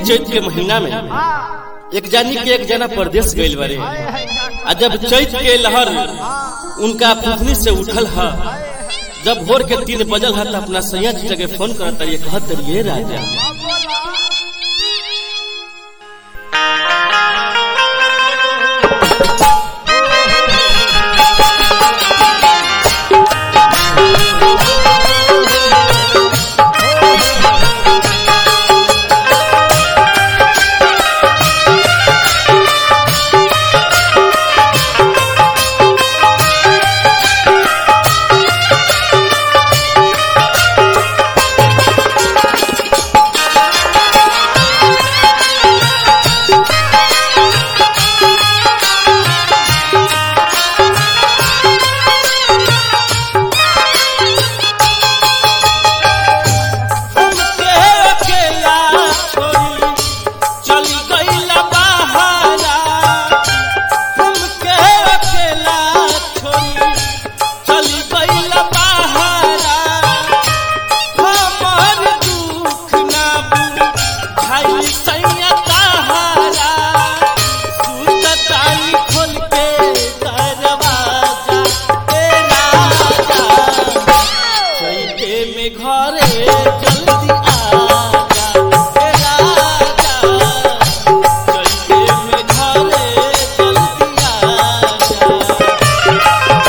चैत के महीना में एक जानी के एक जना परदेश गइल बारे आ जब चैत के लहर उनका पुथनी से उठल हा जब भोर के तीन बजल हा तो अपना सैया जी जगह फोन करत ये कहत ये राजा हमके अकेला छोड़ी चली गइला बहारा हमके अकेला छोड़ी चली गइला बहारा हमर दुख ना बुझाई सैया तहारा सुतताई खोल के दरवाजा ए राजा चैते में घरे जल्दी आजा ए राजा चैते में घरे जल्दी आजा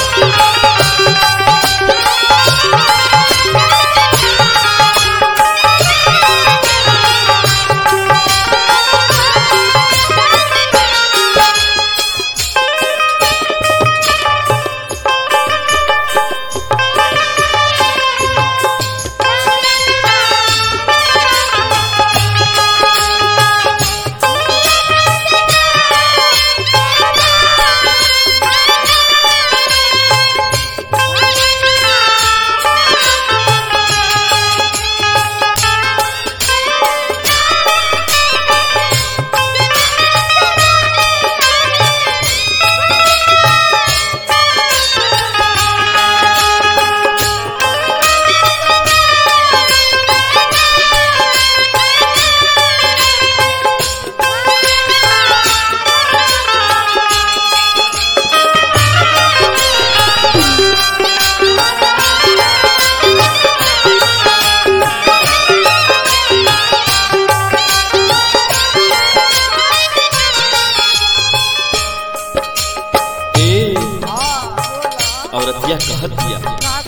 ए औरतिया कहत दिया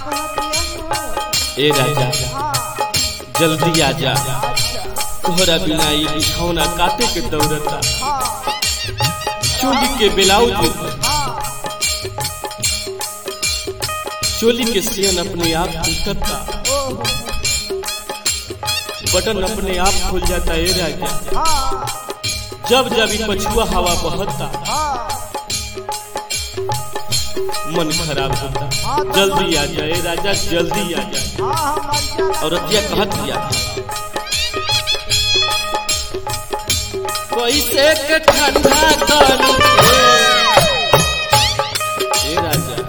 ए राजा जल्दी आजा तोहरा बिना ई बिछौना काटे के दौड़ता चोली के ब्लाउज चोली के सियन अपने आप टूटता बटन अपने आप खुल जाता ए राजा जब जब ई पछुआ हवा बहता मन खराब होता जल्दी आ जाए राजा जल्दी आ जाए औरतिया कहत दिया कैसे के ठंडा करी ए राजा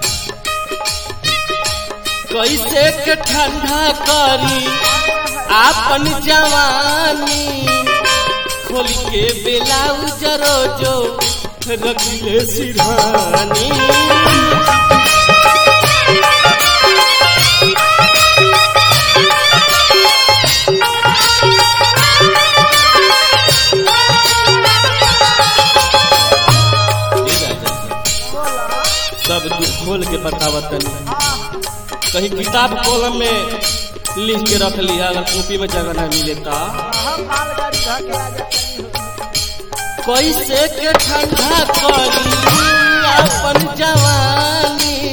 कैसे के ठंडा करी आपन जवानी खोल के ब्लाउज रोजो रखले सिरहानी सब दुख खोल के बतावत तनी कहीं किताब कॉलम में लिख के रख लिया अगर कॉपी में जगह ना मिले ता कैसे के ठंडा करी अपन जवानी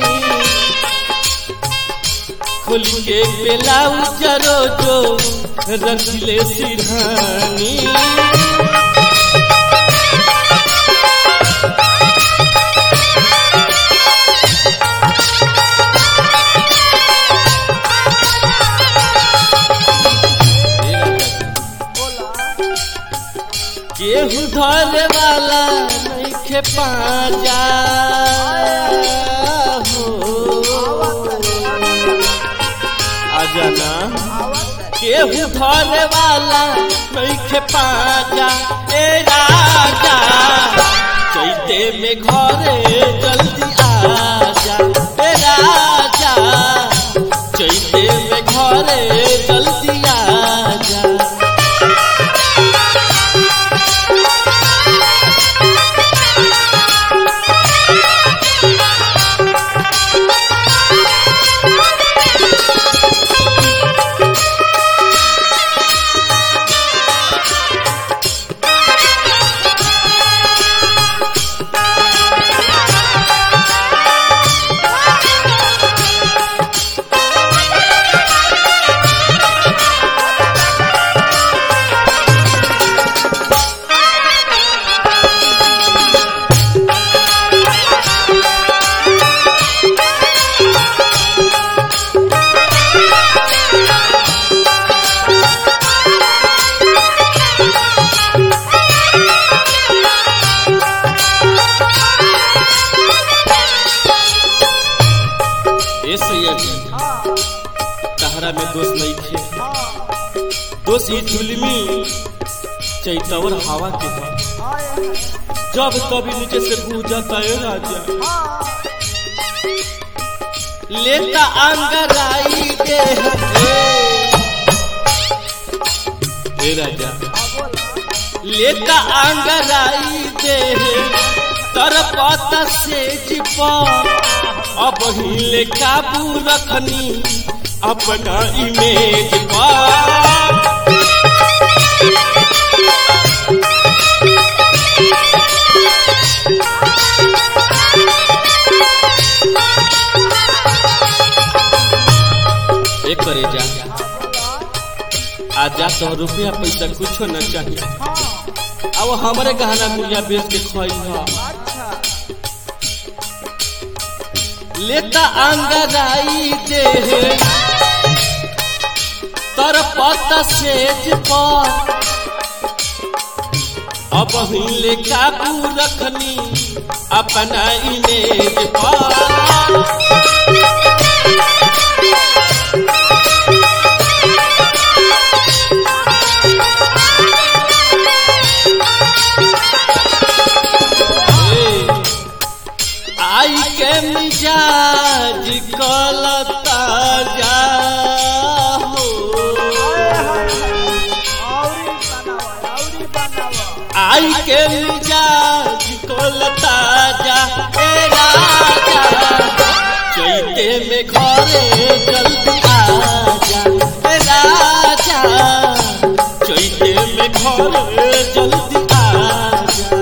खुल के ब्लाउज रोजो रखले सिरहानी केहू धरे वाला नइखे पाजा हो आजा ना केहू धरे वाला नइखे पाजा ए राजा चैते में घरे जल्दी आजा ए राजा चैते में घरे जल्दी आजा ए सैयद तहरा में दोष नहीं थे दोष ये जुलमी चैतवर हवा के है जब कभी नीचे से बूझ जाता है राजा लेता अंगराई दे हे राजा लेता अंगराई दे तरपत से चिपा अब हिले काबू रखनी अपना इमेज पर एक करे जा आजा तो रुपया पैसा कुछो न चाहिए अब हमारे गहना गुड़िया बेच के खोई लेता अंगराई दे तर पत सेज पर अब हिले काबू रखनी अपना इमेज पर आई के मिजाज कलता जा हो आई के मिजाज कलता जा ए राजा चैते में घरे जल्दी आजा ए राजा चैते में घरे जल्दी आजा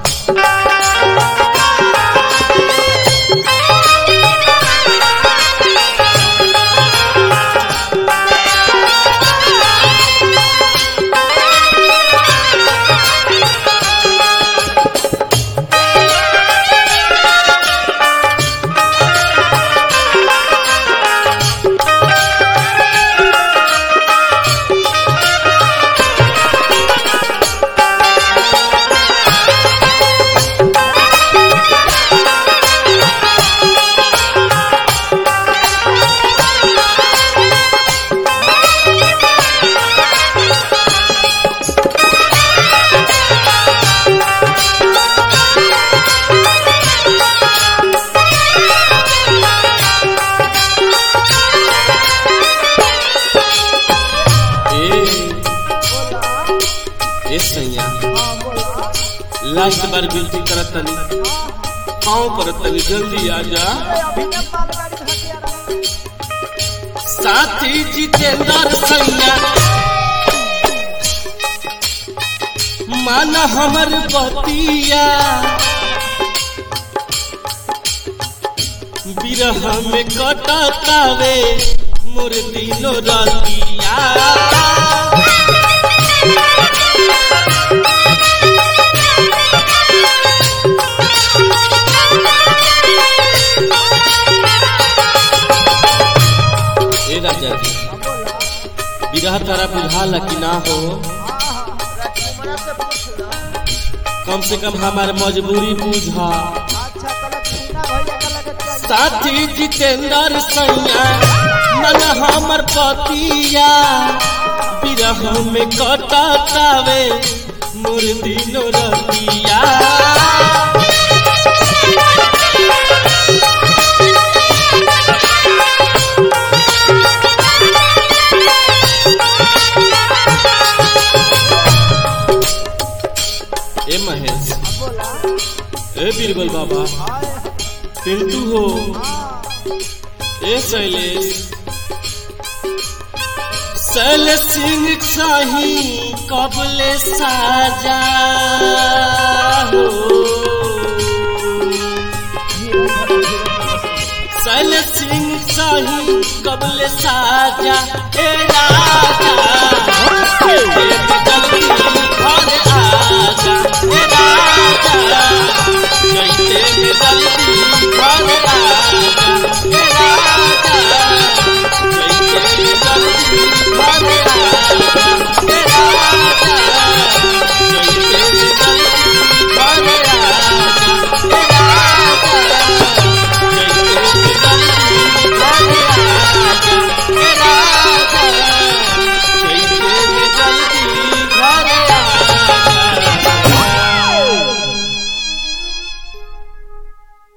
ए सैया लास्ट बार विनती करत तनी पाँव करत तनी जल्दी आ जा साथी जितेंद्र सैया मान हमर बतिया बिरह में कटतावे मोर दिनो रतिया ए राजा जी बिरह तारा बुझाला कि ना हो कम से कम हमार मजबूरी बुझा साथी जितेंद्र सैया बनल हमर पतिया बिरह में कटकावे मुर्दी नोरतिया ए महेश ए बीरबल बाबा पिंटू हो ए शैलेश सल सिंह शाही कबले साजा हो सल सिंह शाही कबले साजा ए राजा ए जल्दी घर आजा ए राजा जैसे में जल्दी घर आजा ए राजा जैसे में जल्दी घर